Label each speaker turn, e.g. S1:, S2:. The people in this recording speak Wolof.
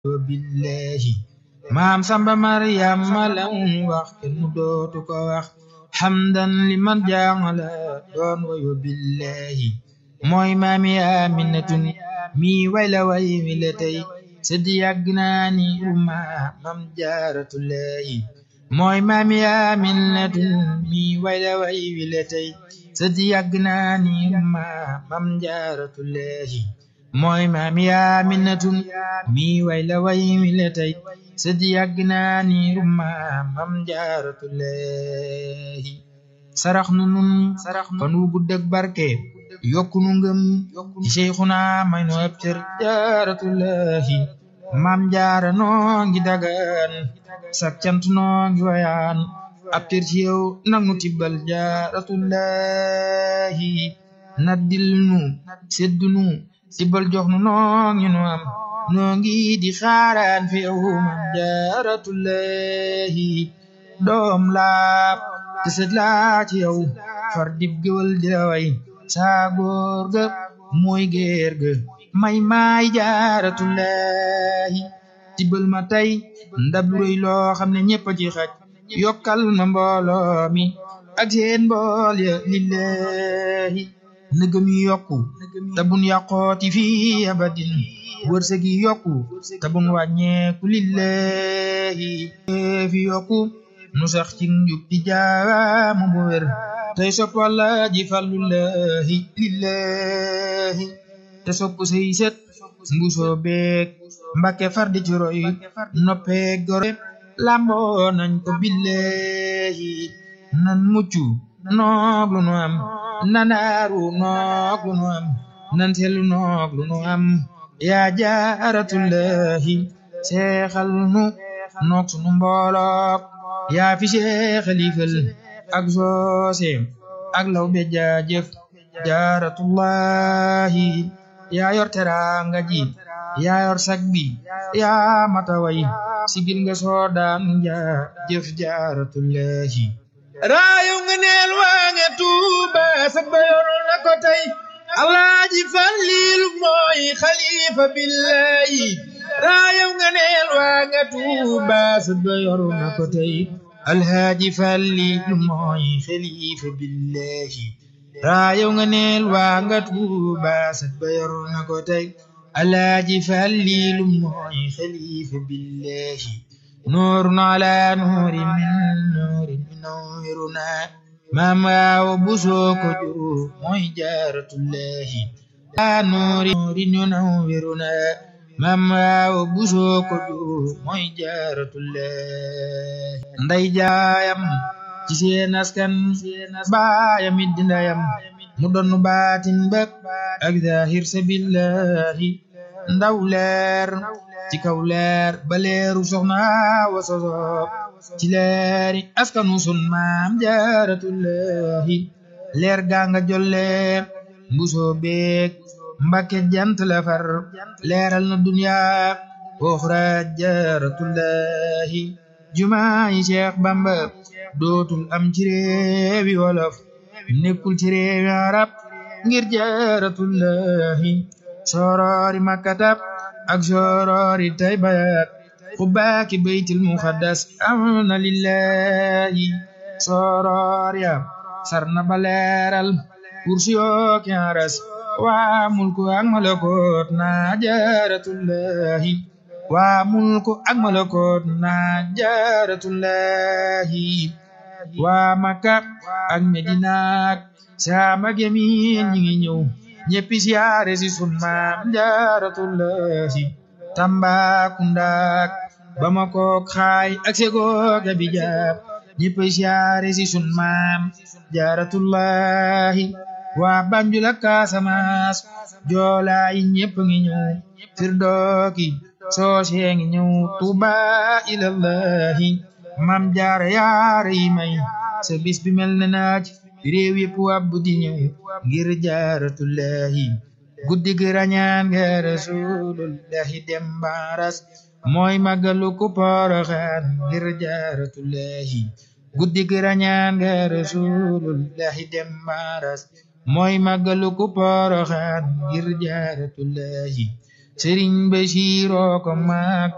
S1: billahi maam samba maryam malam wax kenn mu dootu ko wax xamdan liman jaamala doon wayo billahi mooy maami aminatun mi wayla way mi le tey sëddi yàgg naa ni umma mam jaaratullahi mooy maami aminatun mi wayla way mi le tey sëddi yàgg naa ni umma mam jaaratullahi mooy maami aminatun mi wayla way mi le tey sëddi yàgg naa ni umma mam jaaratullahi sarax nu nun fan wu gudd ak barke yokku nu ngëm ci Seyxuna may nu ab cër jaaratullahi maam jaara noo ngi dagaan sak cant noo ngi wayaan ab cër ci yow nag nu tibbal jaaratullahi naddil nu seddu nu tibbal jox nu noo ngi nu am noo ngi di xaaraan fi yow maam jaaratullahi doom laa te set laa ci yow far dib géwal di la way saa góor ga mooy géer ga may maay jaaratullahi tibbal ma tey ndab lu rëy loo xam ne ñëpp a ci xaj yokkal ma mbooloo mi ak seen mbool ya lillahi nëgëm yi yokku tabun yàqooti fi abadin wërsëg yi yokku tabun wàññeeku lillahi fi yokku nu sax ci njub di jaamu bu wér tey sopp Alla ji fallullahi lillahi te sopp say set mbusoo beek mbake far di ci roy noppee gore lamboo nañ ko billahi nan muccu noog lu nu am nanaaru noog lu nu am nan selu noog lu nu am yaa jaaratullahi seexal nu noog sunu mboolook yaa fi seexalifal ak soose ak law be jaajëf jaaratullahi yaa yor teraanga ji yaa yor sag bi yaa mataway sigil nga soodaan jaajëf jaaratullahi raayu nga neel waa nga tuuba sag ba yor na ko tey alaaji fallilu mooy xalifa billahi raayu nga neel waa nga tuuba sag ba yor na ko tey alhaaji fallilu mooy xalifa billahi raayow nga neel waa nga tuuba sat ba yor na ko tey alhaaji fallilu mooy xalifa billahi nuurun ala nuuri min nuuri munawwiruna maam waawa busoo ko jur mooy jaaratullahi ala nuuri nuuri munawwiruna maam waawa busoo ko jur mooy jaaratullahi nday jaayam ci seen askan baayam it di ndayam mu donnu baatin ba ak zahir sabillahi ndaw leer ci kaw leer ba leeru soxna wa soso ci leeri askanu sun maam jaaratullahi leer gaa nga jolle mbusoo beek mbake jant la far leeral na dunya oxra jaaratullahi jumaa yi Cheikh Bamba dootul am ci réewi wolof nekkul ci réewi arab ngir jaaratullahi sorori makkatab ak sorori taybayat xubbaaki baytil muqaddas am na lillahi soror ya sarna baleeral kursi yooki aras waa mulku ak malakoot na jaaratullahi waa mulku ak malakoot na jaaratullahi waa makka ak medinaak saama gemiin ñi ngi ñëw ñeppi siyaare si sun maam jaaratullahi tambakundaak bamakook xaay ak segoog abijaab ñeppi siyaare si sun maam jaaratullahi waa banjul ak kaasamaas joolaayi ñepp ngi ñëw firdooki soosee ngi ñëw tuuba ilallahi mam jaara yaara yi may sa bis bi mel na naaj réew yépp wàbb di ñëw ngir jaaratullahi guddi gi rañaan nga rasulullahi dem baaras mooy màggalu ku poroxaan ngir jaaratullahi guddi gi rañaan nga rasulullahi dem baaras mooy màggalu ku poroxaan ngir jaaratullahi sëriñ Basiiroo ko maak